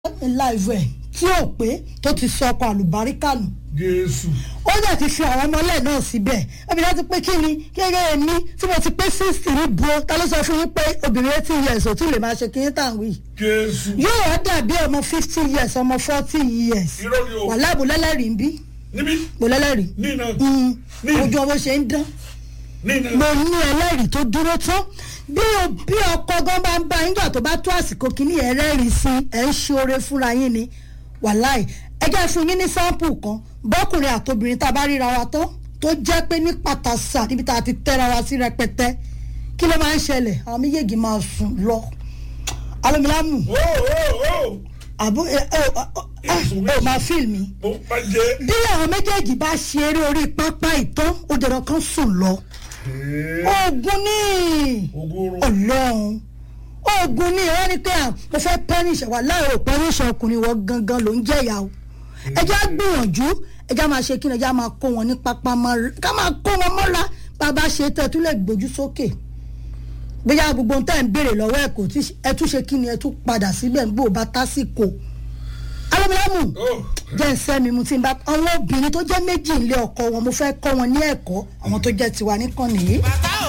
láìvẹ̀ tí ò pé tó ti sọ ọkọ̀ àlùbáríkà nù jésù ó dẹ̀ ti fi àwọn ọmọlẹ̀ náà síbẹ̀ obìnrin ti pé kí ni kékeré mi tí mo ti pé sixty ní bo ta ló sọ fún yín pé obìnrin eighteen years ò tún lè máa ṣe kí yín tàn wí. jésù yóò wá dàbí ọmọ fifty years ọmọ forty years irọ́ ni o wàhálà bò lẹ́lẹ́rìí ń bí níbí bò lẹ́lẹ́rìí ní iná Mm, ní ojú ọmọ ṣe ń dán ní iná mo ní ẹlẹ́rìí tó dúró tán bí o bí ọkọ gan bá ń bá yín gbà tó bá tó àsìkò kìíní ẹ̀ rẹ́rìí sí ẹ̀ ń ṣe oore fúnra yín ni wàláì ẹ jẹ́ fún yín ní sáǹpù kan bọ́kùnrin àtobìnrin tá a bá ríra wa tán tó jẹ́ pé ní pàtàsà níbi tá a ti tẹ́ra wa sí rẹpẹtẹ kí ló máa ń ṣẹlẹ̀ àwọn méjèèjì máa sùn lọ alomilamu ó ó ó àbó ẹ ẹ ẹ ẹ máa fíìl mi mo bá jẹ bí àwọn méjèèjì bá ṣe eré orí pápá ìtàn ó dẹ̀rọ̀ kan sùn lọ oògùn ní ogoro ọlọ́run oògùn ní ìwọ́n ni pé à mo fẹ́ pẹ́rìṣẹ̀ wà láì ò pẹ́rìṣẹ̀ ọkùnrin wọ gangan ló ń jẹ̀yà o ẹjẹ́ á gbìyànjú ẹjẹ́ á máa ṣe kí ni ẹjẹ́ á máa kó wọn ní pápá mọ́ra ká máa kó wọn mọ́ra bàbá ṣe tẹ́ ẹ tún lè gbójú sókè bóyá gbogbo ohun tẹ́ ẹ̀ ń béèrè lọ́wọ́ ẹ̀ kò tí ẹ tún ṣe kí ni ẹ tún padà síbẹ̀ gbó bá tásìkò alámúlámù ó jẹ́ ìṣẹ́ mi mo ti ń bá àwọn obìnrin tó jẹ́ méjì ilé ọkọ wọn mo fẹ́ kọ́ wọn ní ẹ̀kọ́ àwọn tó jẹ́ tiwa nìkan nìyí. bàtà